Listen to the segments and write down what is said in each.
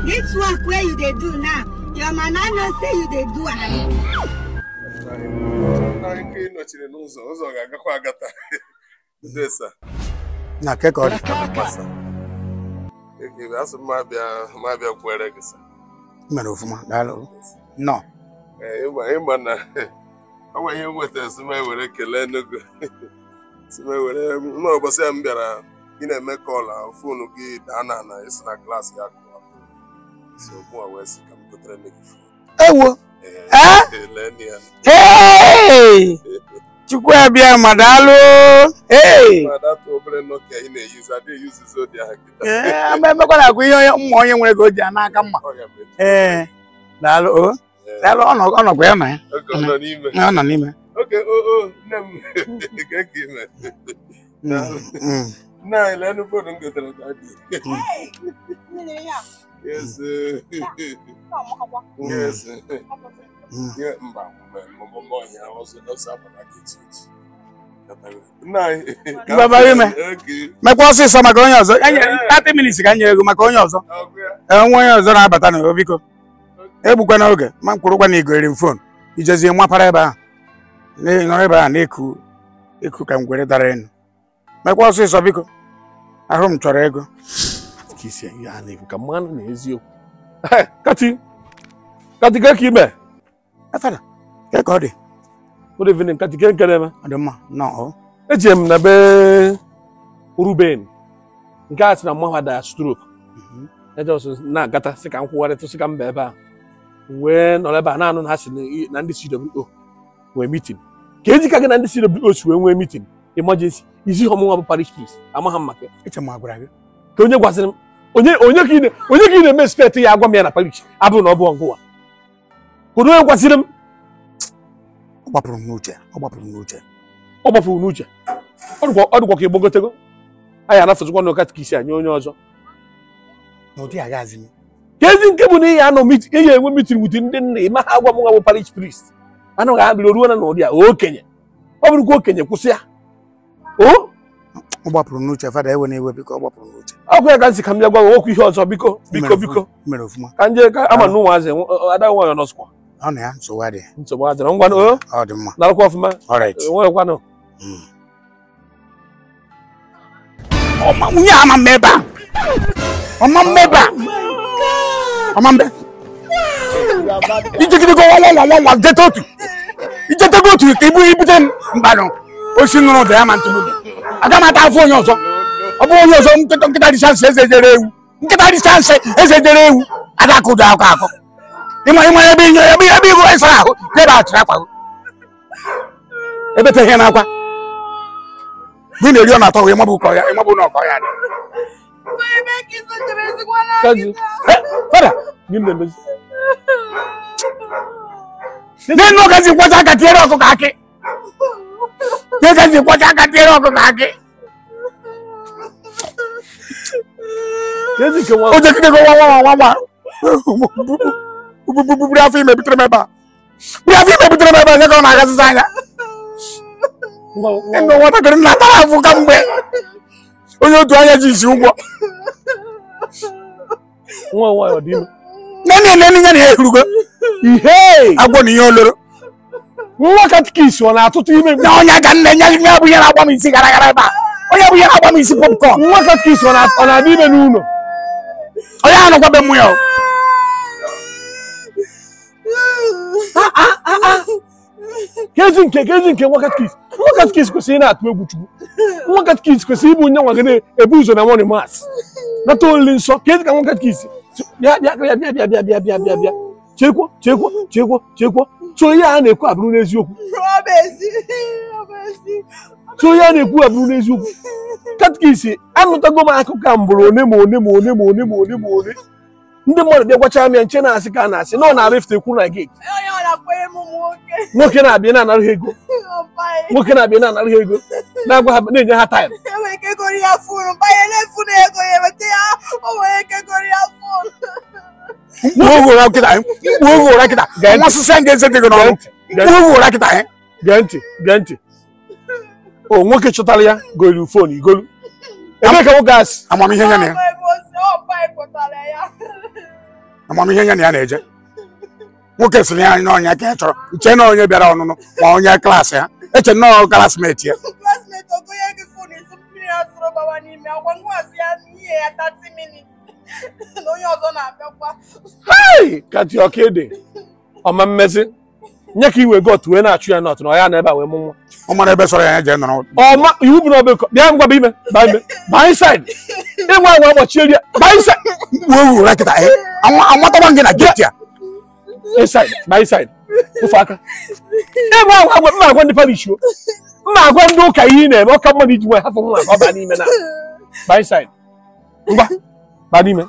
This work where you dey do now, your mama know say you dey do am. anyị nke ịnọchiri n'ụzọ ụzọ ga-agakwa agata desa na ke ka ọ dị masa ekebe asị m abịa ma abịa kwere gị sa mere ọfụma daalụ nọ Ee, ịma ịma na ọ nwe ihe m nwetara si m ewere kelee n'ogo si m ewere nwa ụbọchị ya m bịara ị na-eme kọl a foonu gị daa na ana isi na klaasị ya kụwa so mụ a wee sị ka m gotere nne gị foonu ewo Ee, Eh? kelee nne ya Hey! chukwu abịa ma daalụ Hey! ma data obere nokia ị na-eyuzu adịghị eyuzuzi ụdị ahụ kịta Ee, ama emekwa na-akwụ ihe onye mma onye nwere ka o ji a n'aka mma Ọ ya bụ echi. ee daalụ o Ee, daalụ ọ nọ- ọ nọkwa ya na ya oge ọ nọ n'ime ọ nọ n'ime oge o o nne m ka ka ime Mm, mm. nne anyị lee nnukwu foonu m gotere ka dị yes eh, yes eh. Mm. Ihe mba mgbe mmụmụ ọhịa ọzọ ọzọ abara gị echi echi nna anyị ka Mgbe bara ime. Oge. mekwa ọsịsọ maka onye ọzọ enye 30 minutes ka nye ego maka onye ọzọ Ọgụ ya. ee nwa onye ọzọ na-abata na biko egbukwa n'oge ma mkpụrụkwa na igoriri m fon ijezie mapara ebe ahụ Na- nọrọ ebe ahụ na-eku eku ka ngwere dara elu mekwa ọsịsọ biko ahụ m chọrọ ego ka isi ihe a na-ekwu ka mmanụ na eziokwu kati kati ke ka ime efere ke ka ọ dị good evening kati ke nkere eme ọ dị mma nọ eji m na be ruben nke a sị na mmanwụ ada strok eje ọsọ na-agata sị ka m kwụgharịtụ sị ka m baa ebe a wee nọrọ ebe a na-anụ na ha si na- na ndị CWO nwee mitin ka eji ka gị na ndị CWO si wee nwee mitin emergency izi ihe ọmụnwa bụ parish priest amaghị m maka ya eche m agwara gị ka onye gwaziri m onye onye ka ị na- onye ka ị na-eme expect ya agwa m ya na parish abụrụ na ọ bụ ọgụwa kedu onye gwaziri m ọ gbapụrụ m n'uche ọ gbapụrụ m n'uche ọ gbapụrụ n'uche ọ dịkwa ọ dịkwa ka ịgbagotego anyị anafụzikwa na katikisi anyị onye ọzọ na ụdị agazi m ka ezi nke bụ na ihe anọ mit- ihe enwe mitin wute ndị nna ịma ha agwa m nwa bụ parish priest anaghị abịa ruo na n'ụdị a okenye ọ bụrụkwa okenye kwụsị ya o ọ gbapụrụ m n'uche fada ewe na-ewe biko ọ gbapụrụ m n'uche ọkụ ya ka nsị ka m bịa gwa gị okwu ihe ọzọ biko biko Mere biko ọfụma, mere ọfụma ka nje ka ama na ụmụazị ada nwanyị nọsụkwa ọ na ya nsogbu adịghị nsogbu adịrọ ngwa o ọ dị mma narakwa ọfụma alright nwekwanụ ọma nwunye a ama mma ebe a ọma mma ebe a ọma mbe ijegidego nwa nwa nwa nwa jeta otu ijetego otu ka ibu ibute m mgbanụ osi nụrụ ụda ya ma ntụgbu aga m ata afọ onye ọzọ ọ bụ onye ọzọ nkịta nkịta dị chansị eze jere ewu nkịta dị chansị eze jere ewu adaka ụda akọ akọ ịma ịma ebe inye ebe ebe ihu ịsara ahụ ebe achịrị akwa ebete ihe n'akwa gị na-eri ọ na-atọ wee mabụ ụkọ ya ịmabụ na ọkọ ya dị kazi Eh, fada gị na-emezi n'enu ọgazi kwacha aka tiere ọkụkọ akị n'agazi kwacha aka tiere ọkụkọ akị ka ezi nke nwa o jegidego nwa nwa nwa nwa bubiri afọ ime butere m ebe a buru afọ ime butere m ebe a nye ka ọ na-agazịza anya nwa nwa ndụ nwatakịrị na-atara afụ kamgbe onye otu anya ji isi ụgwọ nwa nwanyị ọ dị ime nene nene ya na ya ehurugo ihe agwọ na ihe oloro nwa katikis ọ na-atụtụ ime na onye ga nne ya ya bụ ihe na-agba m isi gara gara ebe a onye bụ ihe na-agba m isi popcorn nwa katikis ọ na- ọ na-adị ime n'ụlọ onye ahụ nọkwa be mụ ya o. kezi nke kezi nke nwa katikis nwa katikis kwesịrị ị na-atụ egwu chukwu nwa katikis kwesịrị ịbụ onye nwa gị na-ebu ụzọ na mọni mas nata olili nsọ kezi ka nwa katikis bịa bịa bịa bịa bịa bịa bịa bịa bịa bịa chekwa chekwa chekwa chekwa so ihe a na-ekwu abụrụ n'eziokwu so ihe a na-ekwu abụrụ n'eziokwu katikis anụtago m akụkọ a mbụrụ one ma one ma one ma one ma one ma one ndị mmadụ bịa gwachara m ya nche na-asị ka a na-asị na ọ na-arịfte ekwu na gate Onye ọ na-akwanye m nwoke. nwoke na-abịa na-anara ha ego Ọbanye. nwoke na-abịa na-anara ha ego na-agwa ha na-enye ha taịm Enwere ike goro ya fonu, banye na-efu na ego ya eweta ya, o nwere ike goro ya fonu. mkpu oge ụra kịta mkpu oge ụra kịta Gee ntị. nwa sịsị ndị eze dị gị n'ọnụ Gee mkpu oge ụra kịta gee ntị gee ntị o nwoke chọtara ya golu fon igolu ebe ka nwoke asị amamihe ya na ya Ọ bụ ego ose, ọ bụ anyị pụtara ya. amamihe ya na ya na-eje nwoke sịrị ya n'ọnya ka ya chọrọ nche na onye bịara ọnụnụ ma onye klaasị ha eche nnọọ klasmeti ya Classmate ogonye gị fon esi mmiri asụrụ gbawa n'ime akwa ngwazi ya n'ihe ya 30 minutes na onye ọzọ na-abịakwa Hey! ka dị ọka ede ọma mmezi nye ka iwe got wee na-achụ ya nọt na ọ ya na ebe a wee mụ nwa ọ mara ebe sọrọ ya ya jee nọrọ ọma iwu bụ na ọbụ bịa ngwa bụ ime baa ime baa inside ịnwa anwa agbachi eri baa inside uwe wuru kịta anwataba gị na geti a inside baa inside ofe aka ịnwa anwa agwa mma agwa ndị parish o mma agwa ndị ụka ihe ị na-eme ọka mmadụ iji nwe hafụ nwa ka ọ baa n'ime na baa inside ngwa baa n'ime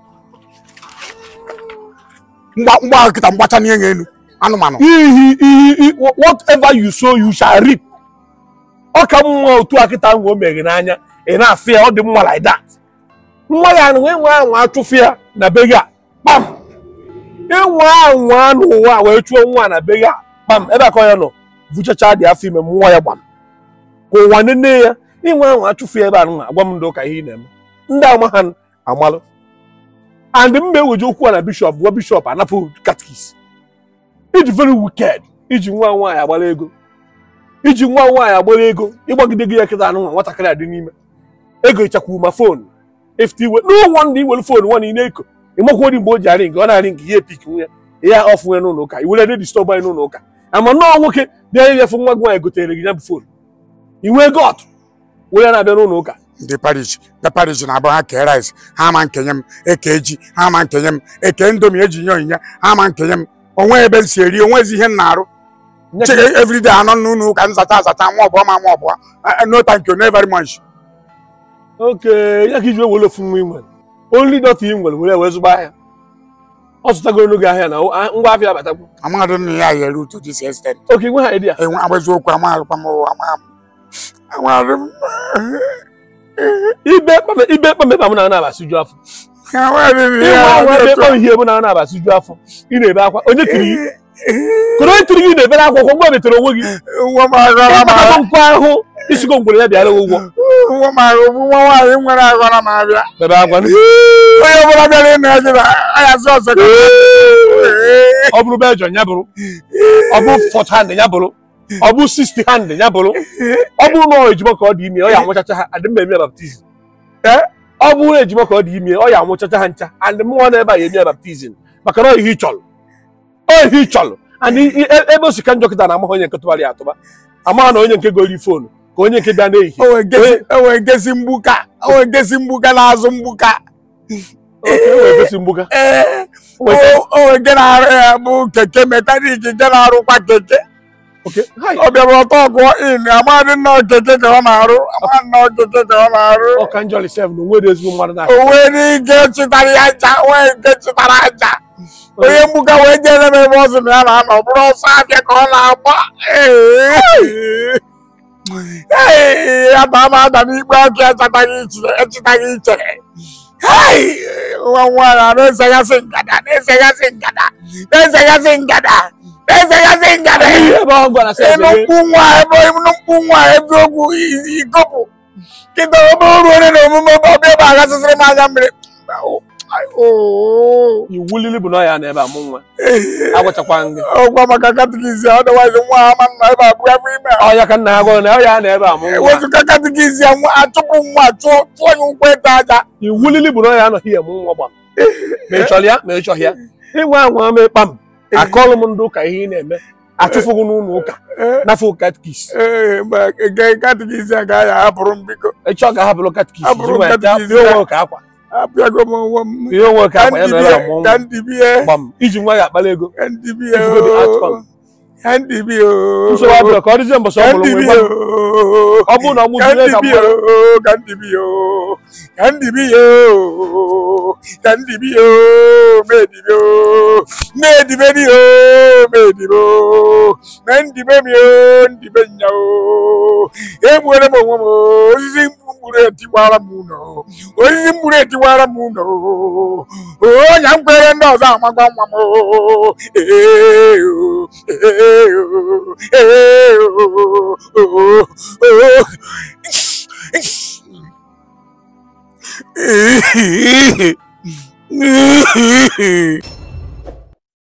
mgba mgba kịta mgbacha n'ihe ga elu anụmanụ ihe ihe whatever you sow you shall reap ọ ka mma otu akịta ahụ o meghe n'anya ị na-afụ ya ọ dị mma like that nwa ya na enwe anwa achụfụ ya na be gị a kpam enwe anwa n'ụwa wee chụọ nwa na be gị a kpam ebe aka ya nọ vuchacha dị afọ ime nwa ya gbam ka ụwa nene ya inwe anwa achụfụ ya ebe a nwa agwa m ndị ụka ihe ị na-eme ndị ama ha amalụ and mba eweje okwu a na bishọp gwa bishọp anapụ katkis iji very wicked iji nwa nwaanyị agbara ego iji nwa nwaanyị agbara ego ịgbagide gị ya kịta anụ nwa nwatakịrị adị n'ime ego ịchakwu ma fon efute iwe n'ụgwọ ndị iwere fon nwa na eko ịmakwa ori mgbe o ji arị nke ọ na-arị nke ya epik nwunye ya ọfụ nwe n'ụlọ ụka iwere dị distọb anyị n'ụlọ ụka ama nnọọ nwoke bịa ịbịafụ nwa gị nwaanyị gotere gị ya bụ fon iwe got were na-abịa n'ụlọ ụka ndị parish ndị parish na-abụ ha kee rice ha ma nkenye m eke ji ha ma nkenye m eke ndomi eji nye onyinye ha ma nkenye m onwe ebe m si eri onwezi ihe m na-arụ Nye Che- ka- everyday anọ n'ụlọ ụka nzacha azacha nwa ọbụọ ma nwa ọbụọ Eh, no thank you no very much oke ya ka iji wee were ofu nwa ị nwere only dọta ị nwere were wee zụba ahịa ọ zụtagoro n'oge ahịa na a- ngwa afịa abatakwu amadụ nna ya yere uto this extent oke nwe ha ịdị ya enwe agbazi okwu amaghịkwa m ụwa ama m amadụ m ibe kpame ibe kpame ba m na na-abasị ju afọ amadụ nna ịnwe ya anwa ebe dị kpọm ihe bụ na na-abasị ju afọ ị na-ebe akwa onye tiri gị kụrụ onye tiri gị na-ebere akwa ụkwụ mgbe metere onwe gị nwa m agọrọ m ịkpatakọ nkwa ahụ isigo ngwere ya bịara ụgwọ nwa m agọ bụ nwa nwaanyị nwere agọrọ m abịa bebe akwa onye ọbụla bịara ịnụ ya jụrụ ayazi ọzọ ka ọ bụrụ bejọ ya bụrụ ọ bụ fọt hand ya bụrụ ọ bụ sisti hand ya bụrụ ọ bụrụ na ọ ejima ka ọ dị ime ọ ya anwụchacha ha adị mma eme ya baptizim Eh? ọ bụrụ na ejima ka ọ dị ime ọ ya anwụchacha ha ncha and mmụọ na ebe a ya eme ya baptizim maka na ọ ihe ị chọrọ ọ ihe ị chọrọ and i- i- e- ebe osika njọ kịta na-amaghị onye nke tụbara ya atụba amaghị na onye nke gori fonu ka onye nke bịa n'ehihie enwe nkesi mgbuka enwe nkesi mgbuka na-azụ mgbuka oke e wee gosi mgbuga ee Weta- onwe nke na-arụ ya bụ keke mekanik nke na-arụkwa keke oke hai ọ bịara ọtọ ọgụọ in amadị nnọọ keke ka ọ na-arụ amadị nnọọ keke ka ọ na-arụ ọka njọli sef na onwere ezigbo mmadụ na o nwere ike chịtara ya aja nwee nke chịtara aja onye mgbuka wee jere m ebe ọ sị na ya na-anọ ọ bụrụ ọsọ abịa ka ọ na-agba Ee. Ee, ya ba ma ada n'ikpe ọkụ echetaghị iche echetaghị iche Hei! nwa nwaanyị a na-esegasị ngada na-esegasị ngada na-esegasị ngada na-esegasị ngada ihe ebe ọ gwara sef ịnụ mkpu nwa ebe ịnụ mkpu nwa ebe ogwu ikopụ kịta obere ruo onye na omume ebe ọbịa ebe agasịsịrị m anya mmiri iwu lili bụ na ọ ya na ebe a mụ nwa agwachakwa gị ọgwa maka katikizia ọdịwazi nwa ha ma nna ebe abụọ afọ ime a ọya ka nna ya gwara na ọ ya na ebe a mụ nwa ewezụga katikizia nwa achụpụ nwa chụọ chụọ ya ụkwụ ịta aja iwu lili bụ na ọ ya anọghị ya mụ nwa gbam ma ị chọrọ ya ma ị chọghị ya ịnwe anwa ma ịkpa m akọlụ m ndị ụka ihe ị na-eme achụfụghị n'ụlọ ụka n'afọ katkis ee mgbe nke katikizia ga-aya hapụrụ m biko ịchọ ga-ahapụrụ katkis Hapụrụ ji nwa ya katikis ihe ya. onwe ka akwa apịago m onwe m ihe onwe ka ka akwa ya na ebe a mụ ndibie ka nwa ndibie gbam iji nwa ya akpala ego ka ndibie If you go the outcome. ka ndibie nsogbu abụọ ka ọ dịzie mbọsị ọ ka mụrụ nwa ndibie ịgwa m. ọ bụrụ na ọ mụzie ka Kandi mmadụ bio, kandi bio, kandi bio, kandi bio, medi bio, medi medi o, medi bio, mendi bemi o, ndi benya o, emwere mo mo, osisi mkpụrụ etiwara m ụlọ, osisi mkpụrụ etiwara m ụlọ, o nya mkwere ndị ọzọ amagba nwa m o, ee o, ee o, ee o, o, o. Hehehehe